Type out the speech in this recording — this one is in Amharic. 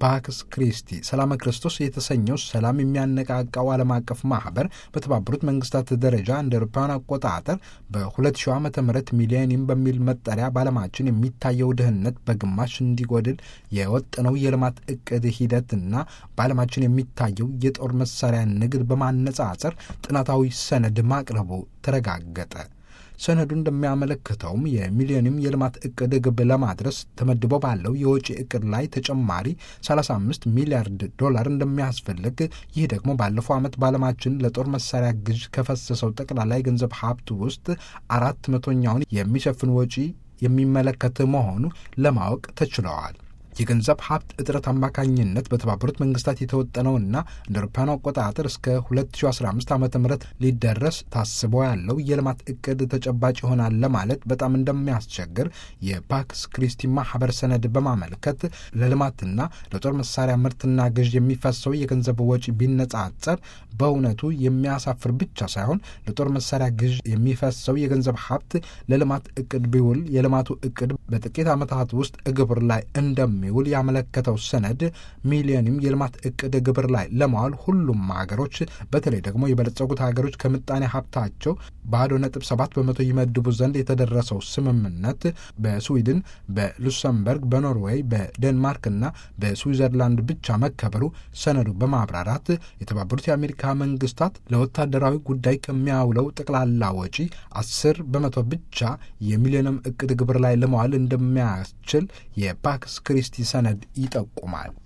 ፓክስ ክሪስቲ ሰላመ ክርስቶስ የተሰኘው ሰላም የሚያነቃቃው ዓለም አቀፍ ማህበር በተባበሩት መንግስታት ደረጃ እንደ አውሮፓውያን አቆጣጠር በ2000 ዓ ም ሚሊኒየም በሚል መጠሪያ በዓለማችን የሚታየው ድህነት በግማሽ እንዲጎድል የወጠነው የልማት እቅድ ሂደትና በዓለማችን የሚታየው የጦር መሳሪያ ንግድ በማነጻጸር ጥናታዊ ሰነድ ማቅረቡ ተረጋገጠ። ሰነዱ እንደሚያመለክተውም የሚሊዮኒየም የልማት እቅድ ግብ ለማድረስ ተመድቦ ባለው የወጪ እቅድ ላይ ተጨማሪ 35 ሚሊያርድ ዶላር እንደሚያስፈልግ፣ ይህ ደግሞ ባለፈው ዓመት በዓለማችን ለጦር መሳሪያ ግዥ ከፈሰሰው ጠቅላላ የገንዘብ ሀብት ውስጥ አራት መቶኛውን የሚሸፍን ወጪ የሚመለከት መሆኑ ለማወቅ ተችለዋል። የገንዘብ ሀብት እጥረት አማካኝነት በተባበሩት መንግስታት የተወጠነውና እንደ አውሮፓውያን አቆጣጠር እስከ 2015 ዓ ም ሊደረስ ታስቦ ያለው የልማት እቅድ ተጨባጭ ይሆናል ለማለት በጣም እንደሚያስቸግር የፓክስ ክሪስቲ ማህበር ሰነድ በማመልከት ለልማትና ለጦር መሳሪያ ምርትና ግዥ የሚፈሰው የገንዘብ ወጪ ቢነጻጸር በእውነቱ የሚያሳፍር ብቻ ሳይሆን ለጦር መሳሪያ ግዥ የሚፈሰው የገንዘብ ሀብት ለልማት እቅድ ቢውል የልማቱ እቅድ በጥቂት ዓመታት ውስጥ ግብር ላይ እንደሚ ውል ያመለከተው ሰነድ ሚሊዮኒየም የልማት እቅድ ግብር ላይ ለማዋል ሁሉም ሀገሮች በተለይ ደግሞ የበለጸጉት ሀገሮች ከምጣኔ ሀብታቸው ባዶ ነጥብ ሰባት በመቶ ይመድቡ ዘንድ የተደረሰው ስምምነት በስዊድን፣ በሉክሰምበርግ፣ በኖርዌይ፣ በዴንማርክና በስዊዘርላንድ ብቻ መከበሩ ሰነዱ በማብራራት የተባበሩት የአሜሪካ መንግስታት ለወታደራዊ ጉዳይ ከሚያውለው ጠቅላላ ወጪ አስር በመቶ ብቻ የሚሊዮኒየም እቅድ ግብር ላይ ለመዋል እንደሚያስችል የፓክስ ክሪስቲ ሰነድ ይጠቁማል።